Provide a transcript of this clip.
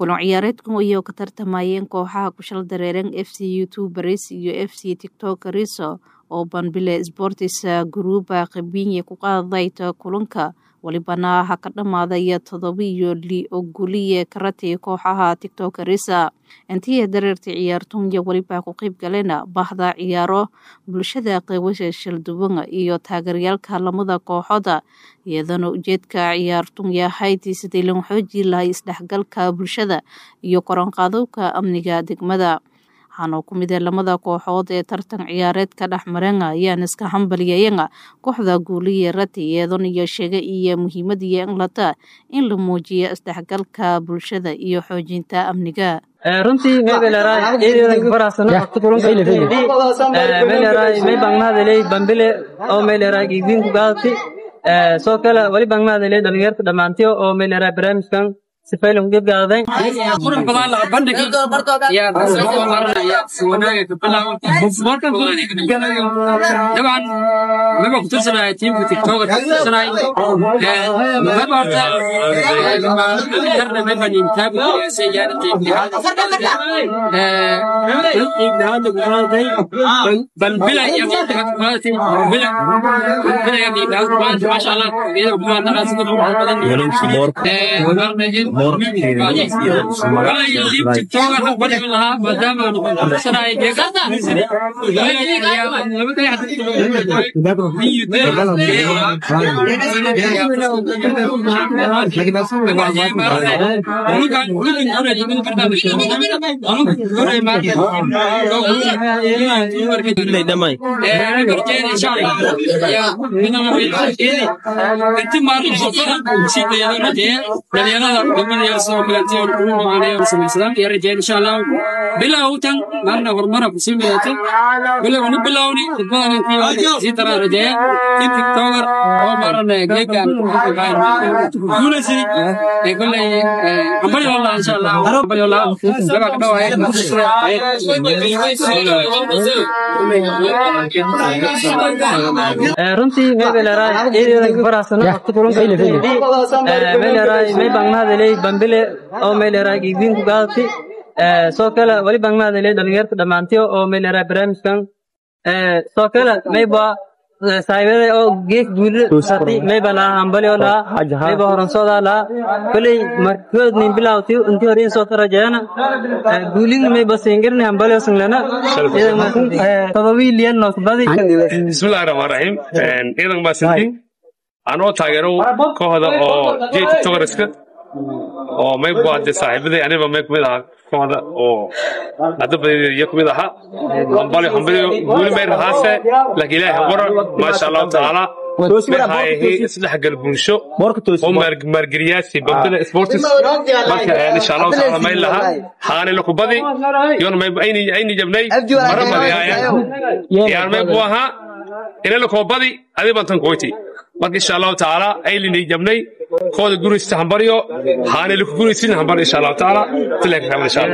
kulan ciyaareedkan ayay ka tartamayeen kooxaha kushal dareeran f c youtuberis iyo f c tiktokeriso oo banbile sportis guruuba qabiinye ku qaadayta kulanka walibana ha ka dhammaadaya todoba iyo li oguliye karati kooxaha tiktokerisa intii dareertay ciyaartoonya weliba ku qeyb galena bahda ciyaaro bulshada qeybasha shalduwan iyo taageerayaalka lamada kooxooda iyadana ujeedka ciyaartoonya hayti sidii lan xoojii lahay isdhexgalka bulshada iyo koranqaadowka amniga degmada waxaana ku mid lamada kooxood ee tartan ciyaareedka dhexmareen ayaan iska hambalyayen kooxda guuliye rati iyadoon iyo sheega iyo muhiimadiyo inlata in la muujiyo isdhexgalka bulshada iyo xoojinta amniga runtii meybeleraay eedeedan barasana waqti kulankaydii meyleraay may bangmahadaley bambile oo meyleraay giigdiinku gaadati soo kale wali bangmahadaley dhalinyarta dhammaantiyo oo meyleraay barnaamijkan sifaylan gebgaaday qurux badan laga bandhigi yaa kasoo maranaya si wanaaga ka bilaabo markan dabcan maba ku tirsanaya tiimka tiktoker ka tirsanay maba horta yarna maba ninkaabi se yaana qiibnahaada kuqaaday balbila iyo qiibnahaad kuqaadatay bila bila iyo qiibnahaad kuqaadatay maasha allah iyada kumaadnaqaa sida qurux badan bilowtan marna horumara kusii midato bilowni bilowni sii taraa rajeeya in tiktoker oo marana geegan guulaysi ee kolley hambali wallah insha allah hambali wallah laba ka dhawaay runtii meybeleraay eedeedan barasana waqti kulankaydii meyleraay may bangmahadaley bambile oo meyleraay giigdiinku gaadati soo kale wali bangmahadaley dhalinyarta dhammaantiyo oo meyleraay barnaamijkan soo kale mayba saaxiibada oo geek guulisati mayba laha hambalyo laha mayba horansooda laha koley markood nin bilawti intii hore insoo tarajeena guulin mayba singirni hambalyo singlana todobii liyan noosbadi bismillahi raxmaan raxiim ciidan baasantiin anoo taageero kooxda oo j tiktokerska oo may buade saaxiibaday aniba may kumid ahaa kooxda oo hadabadiyo kumid ahaa hambalyo hambalyo guuli may rahaase laakiin ilaahi haqora maasha allahu tacaala maxaayahi isdhexgal bulsho oo maargeliyaasi bambila sportis marka insha allahu tacaala may laha haani lakubadi yon may ayni jabnay mara badiyaaya yaan may bu ahaa ina lakobadi adi bantan koyti marka insha allahu tacaala aylinay jabnay kooda guraysta hambaryo haani laku guraysin hambar insha allahu tacaala tilaka kamal insha allah